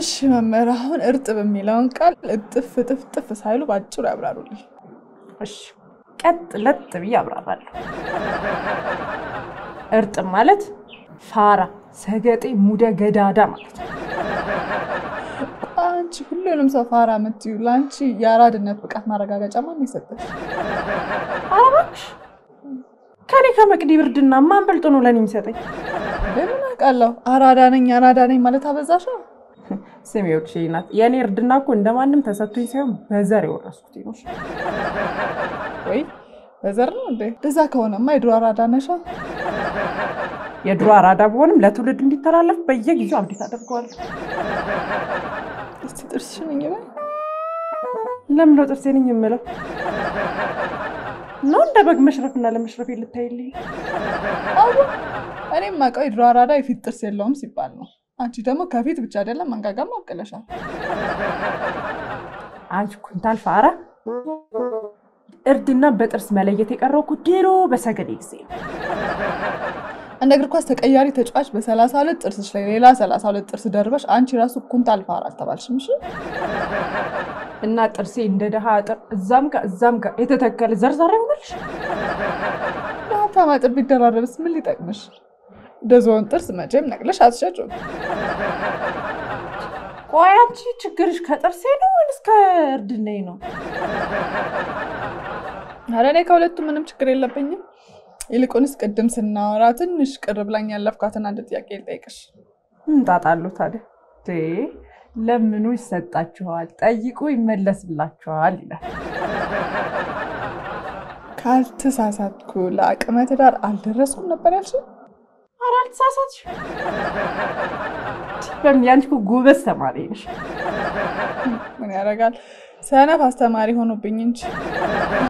እሺ መምህር፣ አሁን እርጥብ የሚለውን ቃል እጥፍ እጥፍ ጥፍ ሳይሉ በአጭሩ ያብራሩልኝ። እሺ ቀጥ ለጥ ብዬ አብራራለሁ። እርጥብ ማለት ፋራ፣ ሰገጤ፣ ሙደ ገዳዳ ማለት ነው። አንቺ ሁሉንም ሰው ፋራ የምትዩ ለአንቺ የአራድነት ብቃት ማረጋገጫ ማን የሰጠሽ? ኧረ እባክሽ ከኔ ከመቅዲ ብርድና ማን በልጦ ነው ለኔ የሚሰጠኝ? ለምን አውቃለሁ? አራዳ ነኝ አራዳ ነኝ ማለት አበዛሻ። ስሜዎች ናት። የእኔ እርድና እኮ እንደማንም ተሰጥቶኝ ሳይሆን በዘር የወረስኩት ነው። ወይ በዘር ነው እንዴ? እንደዛ ከሆነማ የድሮ አራዳ ነሻ። የድሮ አራዳ በሆንም ለትውልድ እንዲተላለፍ በየጊዜው አብዴት አደርገዋለሁ። እስቲ ጥርስሽን እኝ በይ። ለምን ነው ጥርሴን የምለው? ነው እንደ በግ መሽረፍና ለመሽረፍ ልታይልኝ? አዎ እኔም አውቀው የድሮ አራዳ የፊት ጥርስ የለውም ሲባል ነው። አንቺ ደግሞ ከፊት ብቻ አይደለም መንጋጋም አብቅለሻል። አንቺ ኩንታል ፋራ። እርድና በጥርስ መለየት የቀረው እኮ ድሮ በሰገዴ ጊዜ ነው። እንደ እግር ኳስ ተቀያሪ ተጫዋች በሰላሳ ሁለት ጥርስሽ ላይ ሌላ ሰላሳ ሁለት ጥርስ ደርበሽ አንቺ ራሱ ኩንታል ፋራ አልተባልሽም? እሺ እና ጥርሴ እንደ ደሃ አጥር እዛም ጋር እዛም ጋር የተተከለ ዘርዛራ ይሆናልሽ። ለሀብታም አጥር ቢደራረብስ ምን ሊጠቅምሽ? እንደ ዝሆን ጥርስ መቼም ነቅለሽ አትሸጩም። ቆይ አንቺ ችግርሽ ከጥርሴ ነው ወይስ ከእርድናዬ ነው? ኧረ እኔ ከሁለቱ ምንም ችግር የለብኝም። ይልቁንስ ቅድም ስናወራ ትንሽ ቅር ብላኝ ያለፍኳትን አንድ ጥያቄ ልጠይቅሽ። እንጣጣሉ ታዲያ ቴ ለምኑ ይሰጣችኋል፣ ጠይቁ ይመለስላችኋል ይላል። ካልተሳሳትኩ ለአቅመ ትዳር አልደረስኩም ነበር ያልሽ? ኧረ አልተሳሳትሽ። በምን ያንቺ እኮ ጎበዝ ተማሪ ነሽ። ምን ያደርጋል ሰነፍ አስተማሪ ሆኖብኝ እንጂ